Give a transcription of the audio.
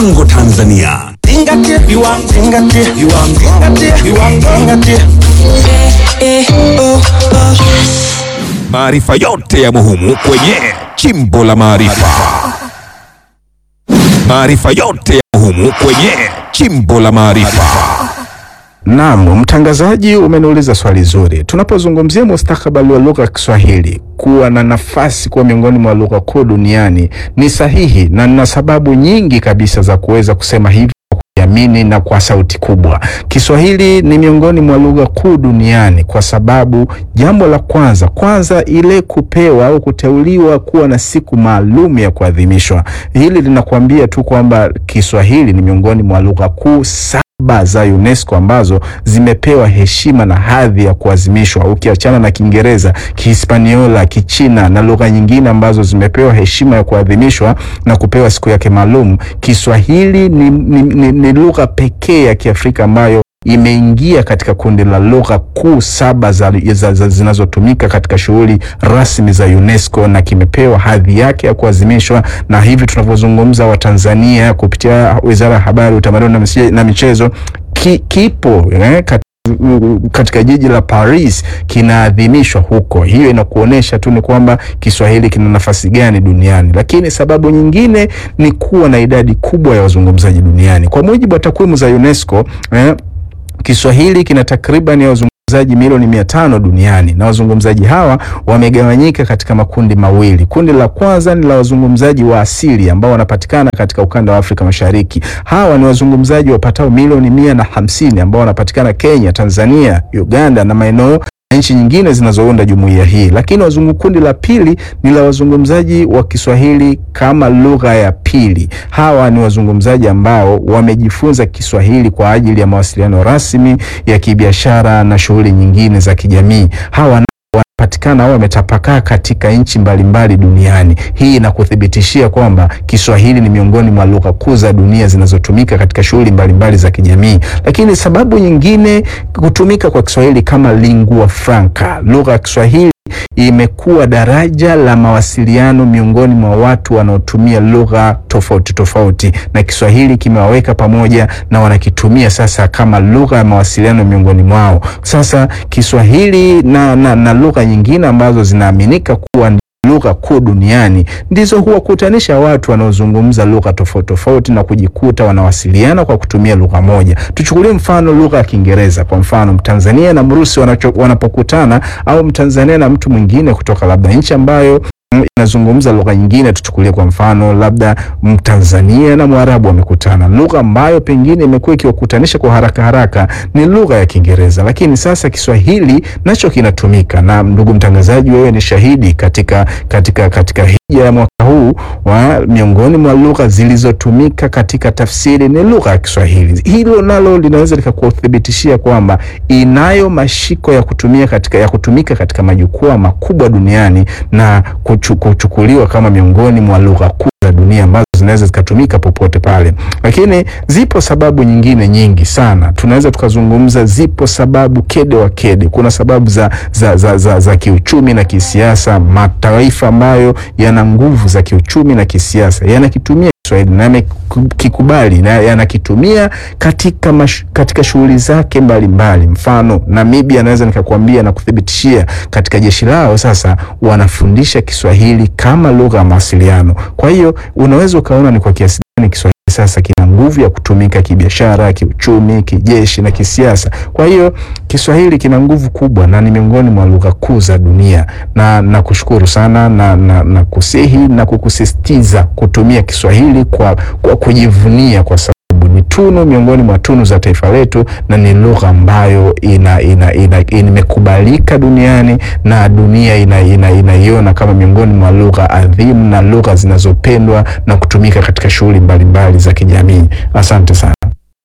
viwango Tanzania. Zingatia viwango, zingatia viwango, zingatia viwango, zingatia. Maarifa yote ya muhimu kwenye Chimbo la Maarifa. Maarifa yote ya muhimu kwenye Chimbo la Maarifa. Naam, mtangazaji, umeniuliza swali zuri. Tunapozungumzia mustakabali wa lugha ya Kiswahili kuwa na nafasi kuwa miongoni mwa lugha kuu duniani ni sahihi, na nina sababu nyingi kabisa za kuweza kusema hivi kuamini na kwa sauti kubwa. Kiswahili ni miongoni mwa lugha kuu duniani kwa sababu jambo la kwanza kwanza, ile kupewa au kuteuliwa kuwa na siku maalum ya kuadhimishwa. Hili linakuambia tu kwamba Kiswahili ni miongoni mwa lugha kuu saba za UNESCO ambazo zimepewa heshima na hadhi ya kuadhimishwa, ukiachana na Kiingereza, Kihispaniola, Kichina na lugha nyingine ambazo zimepewa heshima ya kuadhimishwa na kupewa siku yake maalum. Kiswahili ni, ni, ni, ni lugha pekee ya Kiafrika ambayo imeingia katika kundi la lugha kuu saba za, za, za, zinazotumika katika shughuli rasmi za UNESCO na kimepewa hadhi yake ya kuadhimishwa. Na hivi tunavyozungumza, Watanzania kupitia Wizara ya Habari, Utamaduni na Miche- na Michezo ki, kipo eh, kat, katika jiji la Paris kinaadhimishwa huko. Hiyo inakuonyesha tu ni kwamba Kiswahili kina nafasi gani duniani, lakini sababu nyingine ni kuwa na idadi kubwa ya wazungumzaji duniani. Kwa mujibu wa takwimu za UNESCO eh, Kiswahili kina takriban ya wazungumzaji milioni mia tano duniani na wazungumzaji hawa wamegawanyika katika makundi mawili. Kundi la kwanza ni la wazungumzaji wa asili ambao wanapatikana katika ukanda wa Afrika Mashariki. Hawa ni wazungumzaji wapatao milioni mia na hamsini ambao wanapatikana Kenya, Tanzania, Uganda na maeneo na nchi nyingine zinazounda jumuiya hii. Lakini wazungu, kundi la pili ni la wazungumzaji wa Kiswahili kama lugha ya pili. Hawa ni wazungumzaji ambao wamejifunza Kiswahili kwa ajili ya mawasiliano rasmi ya kibiashara na shughuli nyingine za kijamii. Hawa nao wanapatikana au wametapakaa katika nchi mbalimbali duniani. Hii inakuthibitishia kwamba Kiswahili ni miongoni mwa lugha kuu za dunia zinazotumika katika shughuli mbalimbali za kijamii. Lakini sababu nyingine, kutumika kwa Kiswahili kama lingua franca, lugha ya Kiswahili imekuwa daraja la mawasiliano miongoni mwa watu wanaotumia lugha tofauti tofauti, na Kiswahili kimewaweka pamoja na wanakitumia sasa kama lugha ya mawasiliano miongoni mwao. Sasa Kiswahili na, na, na lugha nyingine ambazo zinaaminika kuwa ni lugha kuu duniani ndizo huwakutanisha watu wanaozungumza lugha tofauti tofauti na kujikuta wanawasiliana kwa kutumia lugha moja. Tuchukulie mfano lugha ya Kiingereza. Kwa mfano, Mtanzania na Mrusi wanacho- wanapokutana au Mtanzania na mtu mwingine kutoka labda nchi ambayo mm, inazungumza lugha nyingine. Tuchukulie kwa mfano labda Mtanzania na Mwarabu wamekutana, lugha ambayo pengine imekuwa ikiwakutanisha kwa haraka haraka ni lugha ya Kiingereza, lakini sasa Kiswahili nacho kinatumika. Na ndugu mtangazaji, wewe ni shahidi katika, katika, katika hija ya mwaka huu wa miongoni mwa lugha zilizotumika katika tafsiri ni lugha ya Kiswahili. Hilo nalo linaweza likakuthibitishia kwamba inayo mashiko ya kutumia katika, ya kutumika katika majukwaa makubwa duniani na kuchu, kuchukuliwa kama miongoni mwa lugha kuu za dunia ambazo zinaweza zikatumika popote pale. Lakini zipo sababu nyingine nyingi sana, tunaweza tukazungumza. Zipo sababu kede wa kede. Kuna sababu za, za, za, za, za kiuchumi na kisiasa. Mataifa ambayo yana nguvu za kiuchumi na kisiasa yanakitumia Kiswahili na yamekikubali na yanakitumia katika, mash, katika shughuli zake mbalimbali. Mfano, Namibia naweza nikakwambia na kuthibitishia katika jeshi lao sasa wanafundisha Kiswahili kama lugha ya mawasiliano. Kwa hiyo unaweza ukaona ni kwa kiasi gani Kiswahili sasa kina nguvu ya kutumika kibiashara, kiuchumi, kijeshi na kisiasa. Kwa hiyo Kiswahili kina nguvu kubwa na ni miongoni mwa lugha kuu za dunia, na nakushukuru sana na, na, na kusihi na kukusisitiza kutumia Kiswahili kwa, kwa kujivunia kwa sababu ni tunu miongoni mwa tunu za taifa letu na ni lugha ambayo ina, ina, ina, imekubalika duniani na dunia inaiona ina, ina kama miongoni mwa lugha adhimu na lugha zinazopendwa na kutumika katika shughuli mbalimbali za kijamii. Asante sana.